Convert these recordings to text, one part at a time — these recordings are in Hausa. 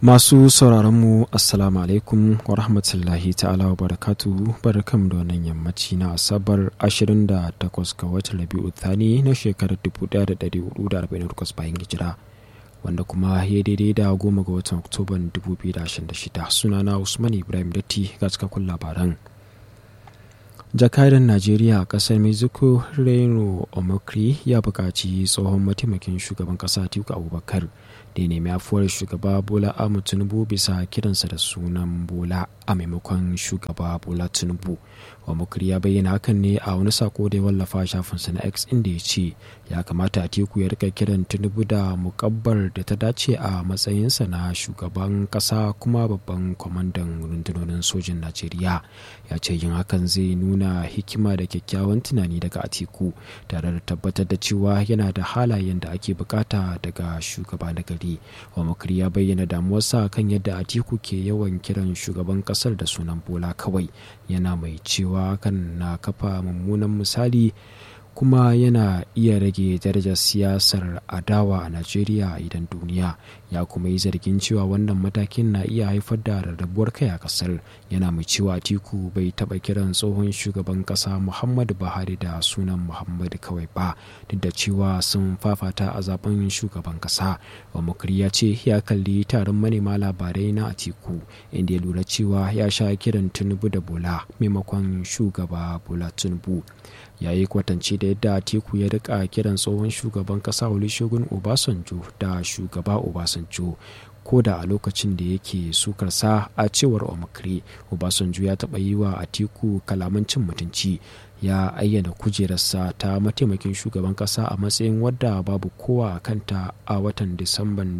Masu sauraronmu Assalamu alaikum wa rahmatullahi ta'ala wa barakatuhu barkam da wannan yammaci na Asabar 28 ga watan Rabi'u Thani na shekarar 1448 bayan hijira wanda kuma ya daidai da goma ga watan Oktoban 2026 sunana Usman Ibrahim Datti ga cikakkun labaran. jakadan najeriya a kasar mexico reno omokri ya buƙaci tsohon mataimakin shugaban ƙasa atiku abubakar da ya nemi afuwar shugaba bola ahmed tinubu bisa kiransa da sunan bola a maimakon shugaba bola tinubu omokri ya bayyana hakan ne a wani sako da ya wallafa shafinsa na x inda ya ce ya kamata atiku ya rika kiran tinubu da mukabbar da ta dace a matsayinsa na shugaban ƙasa kuma babban kwamandan rundunonin sojin najeriya ya ce yin hakan zai nuna nuna hikima da kyakkyawan tunani daga atiku tare da tabbatar da cewa yana da halayen da ake bukata daga shugaba na gari wamakari ya bayyana damuwarsa kan yadda atiku ke yawan kiran shugaban kasar da sunan bola kawai yana mai cewa kan na kafa mummunan misali kuma yana iya rage darajar siyasar adawa a najeriya idan duniya ya kuma yi zargin cewa wannan matakin na iya haifar da rarrabuwar kai a kasar yana mai cewa atiku bai taba kiran tsohon shugaban kasa muhammadu buhari da sunan muhammadu kawai ba duk da cewa sun fafata a zaben shugaban kasa wamakari ya ce ya kalli taron manema labarai na atiku inda ya lura cewa ya sha kiran tinubu da bola maimakon shugaba bola tinubu ya yi kwatance da yadda atiku ya rika kiran tsohon shugaban kasa olusegun obasanjo da shugaba obasanjo ko da a lokacin da yake sukarsa a cewar omakri obasanjo ya taɓa yi wa atiku kalaman cin mutunci ya ayyana kujerarsa ta mataimakin shugaban kasa a matsayin wadda babu kowa a kanta a watan disamban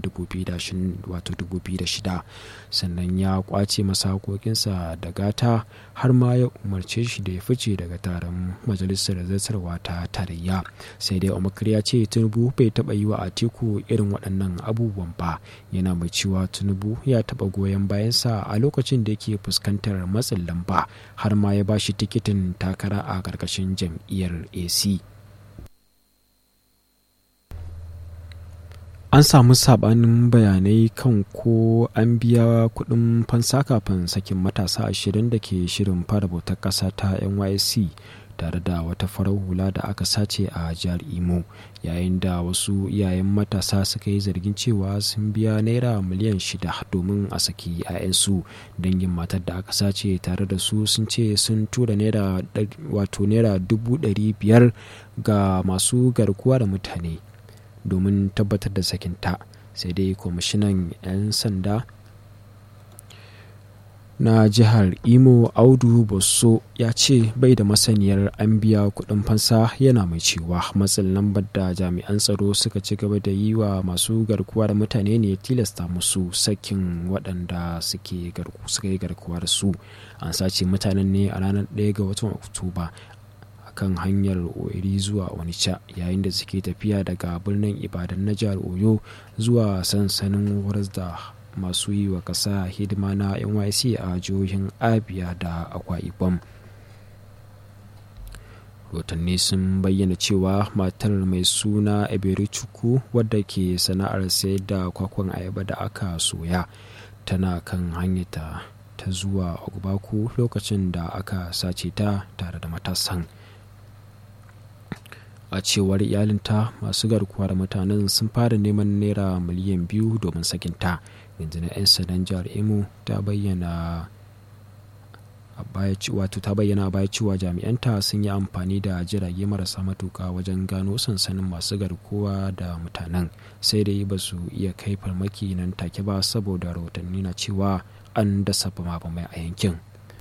2006 sannan ya kwace masa hakokinsa da gata har ma ya umarce shi da ya fice daga taron majalisar zartarwa ta tarayya sai dai omakar ya ce tinubu bai taba yi wa atiku irin waɗannan abubuwan ba yana mai cewa tinubu ya taba goyon bayansa a lokacin da yake fuskantar matsin lamba har ma ya ba shi tikitin takara a ƙarƙashin jam'iyyar ac an samu sabanin bayanai kan ko an biya kudin fansa kafin sakin matasa ashirin da ke shirin fara bautar ƙasa ta nysc tare da wata farar hula da aka sace a jihar imo yayin da wasu iyayen matasa suka yi zargin cewa sun biya naira miliyan shida domin a saki 'ya'yansu dangin matar da aka sace tare da su sun ce sun tura naira wato naira dubu ɗari biyar ga masu garkuwa da mutane domin tabbatar da sakinta sai dai kwamishinan 'yan sanda na jihar imo audu bosso ya ce bai da masaniyar an biya kudin fansa yana mai cewa matsin lambar da jami'an tsaro suka ci gaba da yi wa masu garkuwa da mutane ne tilasta musu sakin waɗanda suka yi garkuwa da su an sace mutanen ne a ranar 1 ga watan oktoba kan hanyar oiri zuwa onitsha yayin da suke tafiya daga birnin ibadan na jihar oyo zuwa sansanin horas da masu yi wa ƙasa hidima na nyc a jihohin abia da akwa ibom rotanni sun bayyana cewa matar mai suna eberichukwu wadda ke sana'ar sayar da kwakwan ayaba da aka soya tana kan hanyata ta zuwa ogbaku lokacin da aka sace ta tare da matasan a cewar iyalinta masu garkuwa da mutanen sun fara neman naira miliyan biyu domin sakinta rundunar 'yan sandan jihar imo ta bayyana wato ta bayyana baya cewa jami'anta sun yi amfani da jirage marasa matuka wajen gano sansanin masu garkuwa da mutanen sai dai ba su iya kai farmaki nan take ba saboda rahotanni na cewa an dasa bama-bamai a yankin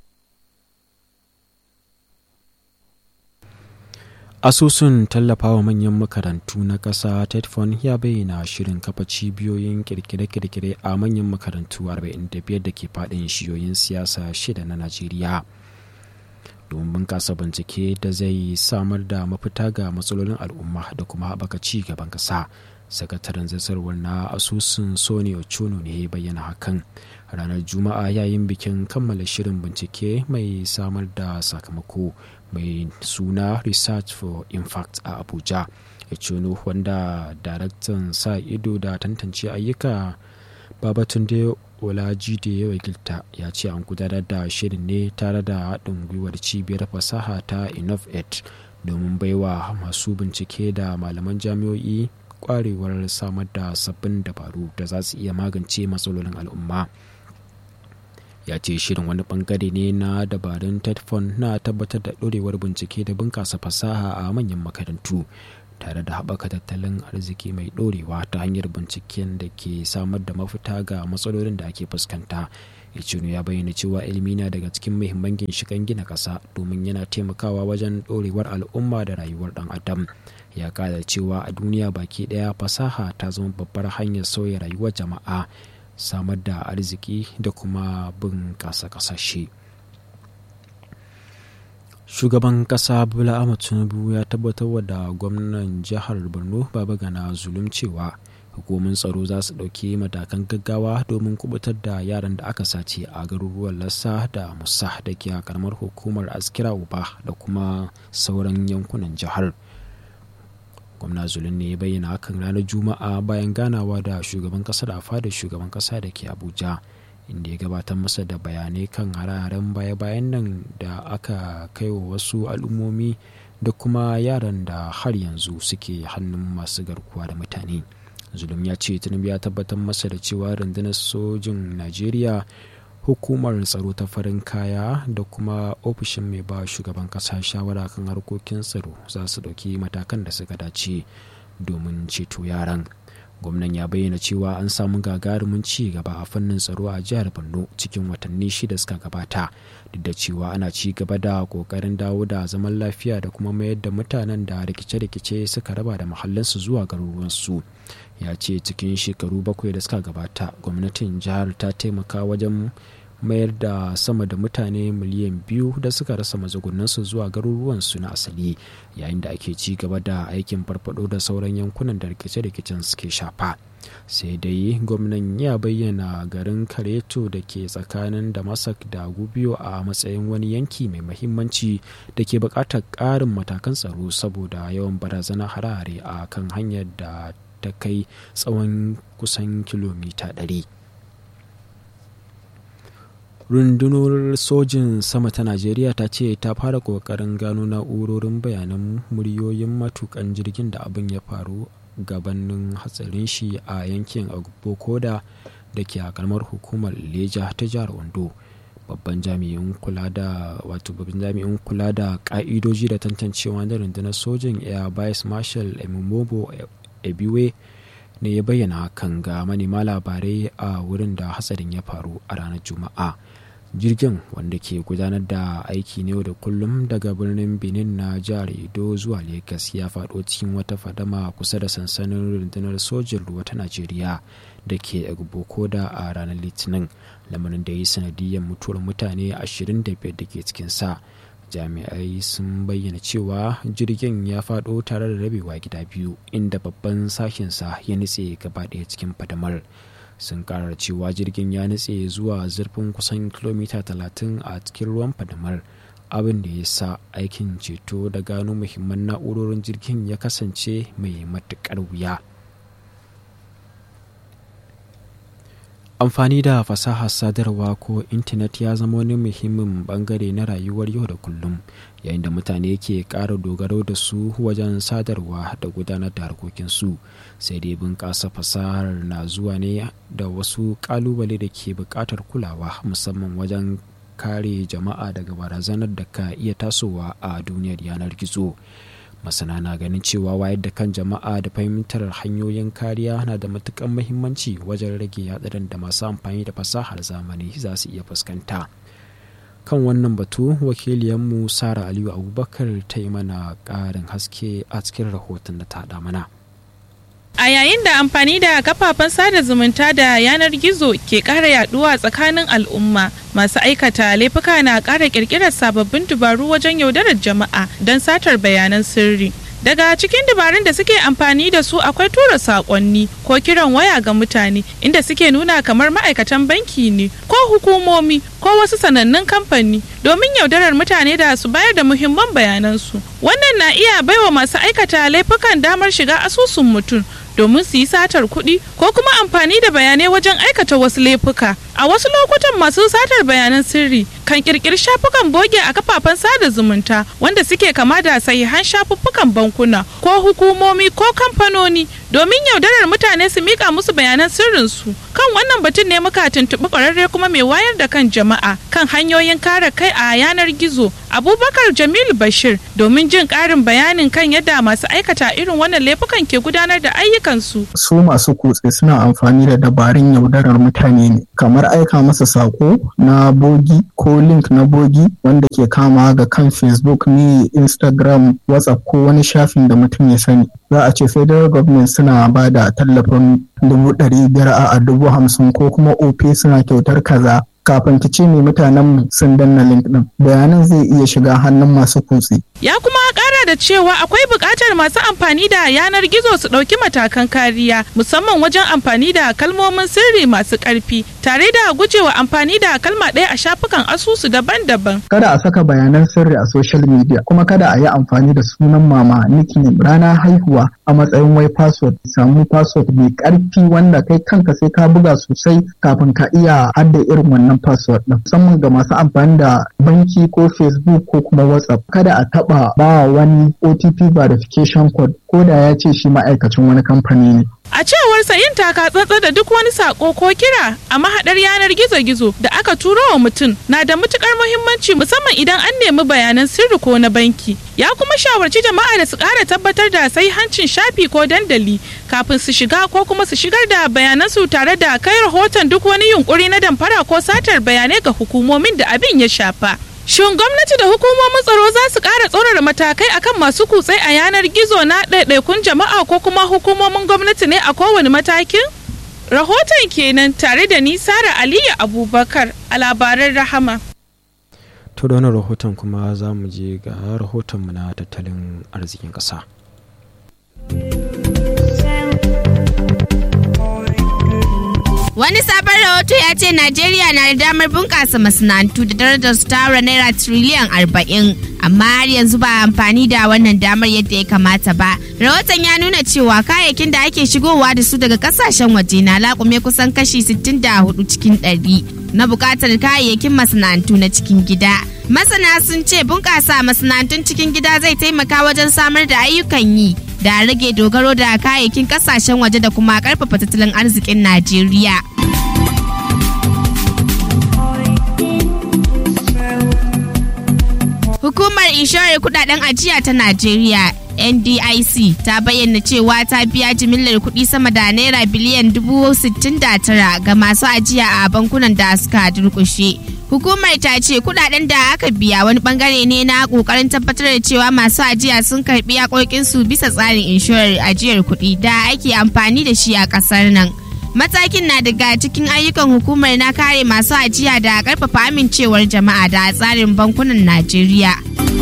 asusun tallafawa manyan makarantu na ƙasa tetfon ya bayyana shirin kafa cibiyoyin kirkire-kirkire a manyan makarantu 45 da ke faɗin shiyoyin siyasa shida na najeriya domin bunƙasa bincike da zai samar da mafita ga matsalolin al'umma da kuma haɓaka ci gaban ƙasa sakataren zasarwar na asusun sony ochono ne bayyana hakan ranar juma'a yayin bikin kammala shirin bincike mai samar da sakamako mai suna research for impact a abuja ochono wanda daraktan sa ido da tantance ayyuka babatunde olajide ya wakilta ya ce an gudanar da shirin ne tare da haɗin gwiwar cibiyar fasaha ta innovate domin baiwa masu bincike da malaman jami'o'i kwarewar samar da sabbin dabaru da za su iya magance matsalolin al'umma ya ce shirin wani bangare ne na dabarun tedfon na tabbatar da ɗorewar bincike da bunƙasa fasaha a manyan makarantu tare da haɓaka tattalin arziki mai ɗorewa ta hanyar binciken da ke samar da mafita ga matsalolin da ake fuskanta Ichino ya bayyana cewa ilimi na daga cikin muhimman ginshiƙan gina ƙasa domin yana taimakawa wajen ɗorewar al'umma da rayuwar ɗan adam ya kada cewa a duniya baki ɗaya fasaha ta zama babbar hanyar sauya rayuwar jama'a samar da arziki da kuma bunƙasa ƙasashe. shugaban kasa bola ahmad tinubu ya tabbatar da gwamnan jihar borno babagana zulum cewa hukumin tsaro za su ɗauki matakan gaggawa domin kubutar da yaran da aka sace a garuruwan lassa da musa da ke a karamar hukumar askira uba da kuma sauran yankunan jihar gwamna zulum ne ya bayyana hakan ranar juma'a bayan ganawa da shugaban kasa da fada shugaban kasa da ke abuja inda ya gabatar masa da bayanai kan hararen baya-bayan nan da aka kai wa wasu al'ummomi da kuma yaran da har yanzu suke hannun masu garkuwa da mutane zulum ya ce tinubu ya tabbatar masa da cewa rundunar sojin najeriya hukumar tsaro ta farin kaya da kuma ofishin mai ba shugaban kasa shawara kan harkokin tsaro za su ɗauki matakan da suka dace domin ceto yaran gwamnan ya bayyana cewa an samu gagarumin ci gaba a fannin tsaro a jihar borno cikin watanni shida suka gabata duk da cewa ana ci gaba da kokarin dawo da zaman lafiya da kuma mayar da mutanen da rikice-rikice suka raba da mahallinsu zuwa garuruwansu ya ce cikin shekaru bakwai da suka gabata gwamnatin jihar ta taimaka wajen mayar da sama da mutane miliyan biyu da suka rasa mazagunansu zuwa garuruwansu na asali yayin da ake ci gaba da aikin farfado da sauran yankunan da rikice-rikicen suke shafa sai dai gwamnan ya bayyana garin kareto da ke tsakanin damasak da gubiyo a matsayin wani yanki mai mahimmanci da ke buƙatar ƙarin matakan tsaro saboda yawan barazana hare-hare a kan hanyar da ta kai tsawon kusan kilomita 100 rundunar sojin sama ta najeriya ta ce ta fara kokarin gano na'urorin bayanan muryoyin matukan jirgin da abin ya faru gabanin hatsarin shi a yankin agbokoda da ke a kalmar hukumar leja ta jihar ondo babban jami'in kula da wato babban jami'in kula da ka'idoji da tantancewa na rundunar sojin air vice marshal emimobo ebiwe ne ya bayyana hakan ga manema labarai a wurin da hatsarin ya faru a ranar juma'a jirgin wanda ke gudanar da aiki ne da kullum daga birnin benin na jihar edo zuwa lagos ya faɗo cikin wata fadama kusa da sansanin rundunar sojin ruwa ta najeriya da ke da a ranar litinin lamarin da ya yi sanadiyar mutuwar mutane 25 da ke cikin sa jami'ai sun bayyana cewa jirgin ya faɗo tare da rabewa gida biyu inda babban sashensa ya nutse gaba ɗaya cikin fadamar sun karar cewa jirgin ya nutse zuwa zurfin kusan kilomita 30 a cikin ruwan fadamar abin da ya sa aikin ceto da gano muhimman na'urorin jirgin ya kasance mai matuƙar wuya amfani da fasahar sadarwa ko intanet ya zama wani muhimmin bangare na rayuwar yau da kullum yayin da mutane ke ƙara dogaro da su wajen sadarwa da gudanar da harkokinsu sai dai bunƙasa fasahar na zuwa ne da wasu ƙalubale da ke buƙatar kulawa musamman wajen kare jama'a daga barazanar da ka iya tasowa a duniyar yanar gizo masana na ganin cewa wayar da kan jama'a da fahimtar hanyoyin kariya na da matukan mahimmanci wajen rage hatsarin da masu amfani da fasahar zamani za su iya fuskanta kan wannan batu wakiliyanmu sara aliyu abubakar ta yi mana ƙarin haske a cikin rahoton da ta haɗa mana A yayin da amfani da kafafen sada zumunta da yanar gizo ke ƙara yaduwa tsakanin al'umma, masu aikata laifuka na ƙara ƙirƙirar sababbin dubaru wajen yaudarar jama'a don satar bayanan sirri. Daga cikin dabarun da suke amfani da su akwai tura saƙonni ko kiran waya ga mutane inda suke nuna kamar ma'aikatan banki ne ko hukumomi ko wasu sanannun kamfani domin yaudarar mutane da su bayar da muhimman bayanansu. Wannan na iya baiwa masu aikata laifukan damar shiga asusun mutum domin su yi satar kuɗi ko kuma amfani da bayanai wajen aikata wasu laifuka a wasu lokutan masu satar bayanan sirri kan kirkiri shafukan boge a kafafen sada zumunta wanda suke kama da sahihan shafuffukan bankuna ko hukumomi ko kamfanoni domin yaudarar mutane su mika musu bayanan sirrinsu kan wannan batun ne muka tuntuɓi ƙwararre kuma mai wayar da kan jama'a kan hanyoyin kare kai a yanar gizo abubakar jamilu bashir domin jin ƙarin bayanin kan yadda masu aikata irin wannan laifukan ke gudanar da ayyukansu su masu kutse suna amfani da dabarun yaudarar mutane ne kamar aika masa sako na bogi ko link na bogi wanda ke kama ga kan facebook ne instagram whatsapp ko wani shafin da mutum ya sani za a ce federal government suna ba da tallafin dubu ɗari biyar a dubu hamsin ko kuma op suna kyautar kaza kafin ki ce mai mutanen sun danna link din bayanan zai iya shiga hannun masu kutse. Ya kuma kara da cewa akwai buƙatar masu amfani da yanar gizo su ɗauki matakan kariya musamman wajen amfani da kalmomin sirri masu ƙarfi tare da gujewa amfani da kalma ɗaya a shafukan asusu daban-daban. Kada a saka bayanan sirri a social media kuma kada a yi amfani da sunan mama nickname rana haihuwa a matsayin wai password samu password mai ƙarfi wanda kai kanka sai ka buga sosai kafin ka iya hadda irin wannan wannan password din musamman ga masu amfani da banki ko facebook ko kuma whatsapp kada a taba ba wani otp verification code ko da ya ce shi ma'aikacin wani kamfani ne A cewar sa yin taka tsantsa da duk wani sako ko kira a mahaɗar yanar gizo-gizo da aka turo wa mutum na da matukar muhimmanci musamman idan an nemi bayanan sirri ko na banki. Ya kuma shawarci jama'a da su ƙara tabbatar da sai hancin shafi ko dandali kafin su shiga ko kuma su shigar da bayanan su tare da kai rahoton duk wani yunkuri na damfara ko satar bayanai ga hukumomin da abin ya shafa. Shin gwamnati da hukumomin tsaro za su ƙara tsorara matakai akan masu kutse a yanar gizo na ɗaiɗaikun jama'a ko kuma hukumomin gwamnati ne a kowane matakin? Rahoton kenan tare da ni Sara Aliyu Abubakar a labaran Rahama. To da wani rahoton kuma za mu je ga rahotonmu na tattalin arzikin ƙasa. Wani sabon rahoto ya ce Najeriya na da damar bunƙasa masana'antu da darajar su tara naira triliyan arba'in, amma har yanzu ba amfani da wannan damar yadda ya kamata ba. Rahoton ya nuna cewa kayayyakin da ake shigowa da su daga kasashen waje na laƙume kusan kashi 64 cikin ɗari na buƙatar kayayyakin masana'antu na cikin gida. Masana sun ce bunƙasa masana'antun cikin gida zai taimaka wajen samar da ayyukan yi. da rage dogaro da kayayyakin kasashen waje da kuma karfafa tattalin arzikin Najeriya. Hukumar inshorar kudaden ajiya ta Najeriya NDIC ta bayyana cewa ta biya jimillar kuɗi sama da naira biliyan dubu sittin da tara ga masu ajiya a bankunan da suka durƙushe. Hukumar ta ce kudaden da aka biya wani bangare ne na kokarin tabbatar da cewa masu ajiya sun karbi su bisa tsarin inshorar ajiyar kuɗi da ake amfani da shi a ƙasar nan. Matakin na daga cikin ayyukan hukumar na kare masu ajiya da karfafa amincewar jama'a da tsarin bankunan Najeriya.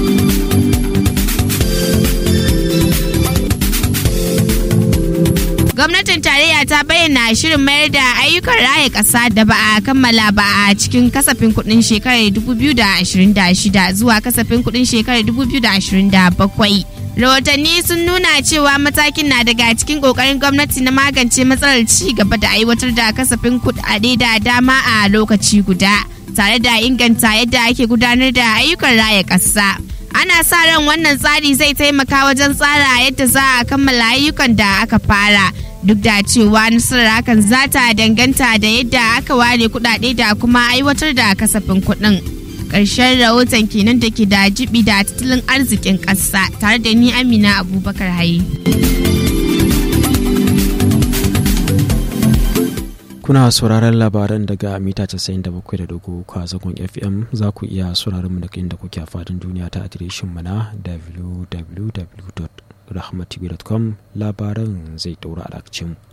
gwamnatin tarayya ta bayyana shirin mayar da ayyukan raya ƙasa da ba a kammala ba a cikin kasafin kuɗin shekarar 2026 zuwa kasafin kuɗin shekarar 2027 rahotanni sun nuna cewa matakin na daga cikin ƙoƙarin gwamnati na magance matsalar ci gaba da aiwatar da kasafin kuɗaɗe da dama a lokaci guda tare da inganta yadda ake gudanar da ayyukan raya ƙasa. ana sa ran wannan tsari zai taimaka wajen tsara yadda za a kammala ayyukan da aka fara duk da cewa nasarar hakan za ta danganta da yadda aka ware kudade da kuma aiwatar da kasafin kuɗin. ƙarshen rahoton kenan da ke da jibi da tattalin arzikin ƙasa tare da ni amina abubakar haye. kuna sauraron labaran daga mita 97.3 a zagon fm za ku iya sauraron mu daga inda kuke a fadin duniya ta adireshin mu na www.rahmatv.com labaran zai daura a mu.